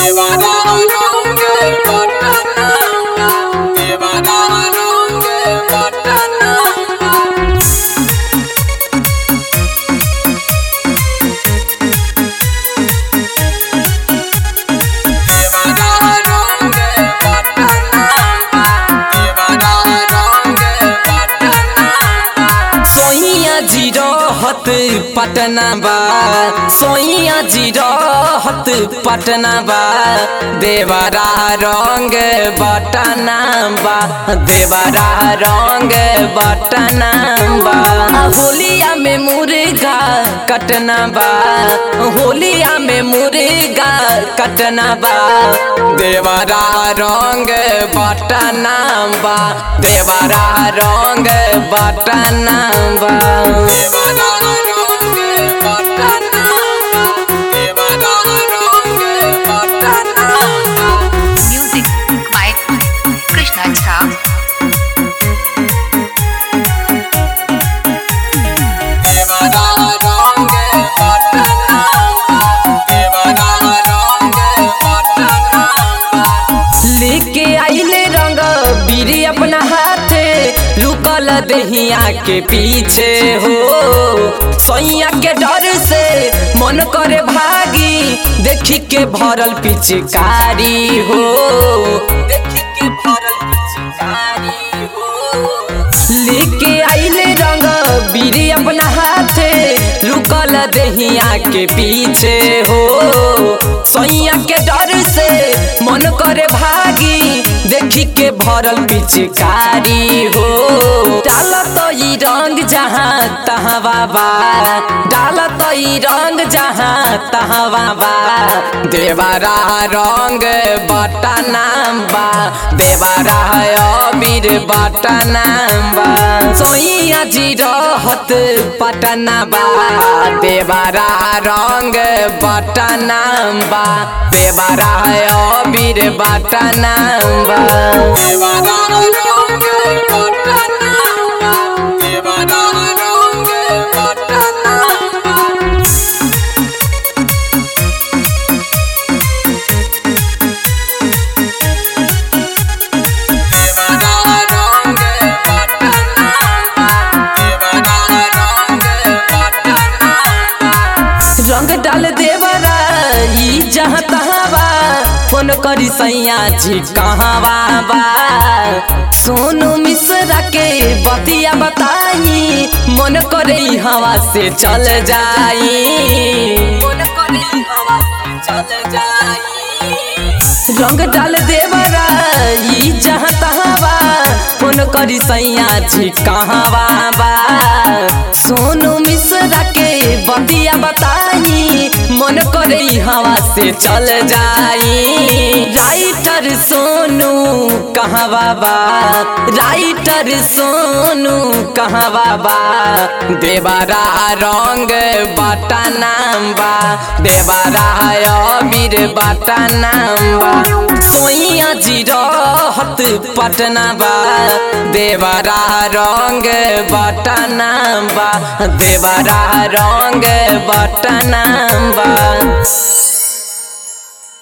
सोइया जी रहत पटना बा सोइया जी रहत पटना बा देवरा रंग बटना बा देवरा रंग बटना बा होलिया में मुर्गा कटना बा होलिया में मुर्गा कटना बा देवरा रंग बटना बा देवरा रंग बटना बा Music by Krishna Jha. लेके आइले रंग बीरी अपना हाथे लुकल दहिया के पीछे हो सैया के डर से मन करे भागी देखी के भरल पिचकारी हो देखी के भरल पिचकारी हो लेके आइले रंग बीरी अपना हाथे लुकल दहिया के पीछे हो सैया के डर से मन करे भागी देखी के भरल पिचकारी हो डाल तो ई रंग जहाँ तहाँ बाबा डाल तो ई रंग जहाँ तहाँ बाबा देवारा रंग बटना बा देवारा अबीर बटना बा सोइया जी रहत पटना बा देवारा रंग बटना बा देवारा अबीर बटना बा देवारा रंग बटना बा देवारा रंग बटना बा रंग डाल देवरा ई जहाँ तहाँ बा फोन करी सैया जी कहाँ बा सोनू मिश्रा के बतिया बताई मन करे ई हवा से चल जाई मन करे ई हवा से चल जाई रंग डाल देवरा ई जहाँ तहाँ बा फोन करी सैया जी कहाँ बा सोनू मिश्रा के बतिया बताई मन करे ई हवा से चल जाई राइटर सोनू कहाँ बाबा राइटर सोनू कहाँ बाबा देवारा रंग बटना बा देवारा अबीर बटना बा सोइया जी रहत पटना बा देवारा रंग बटना बा देवारा रंग बटना बा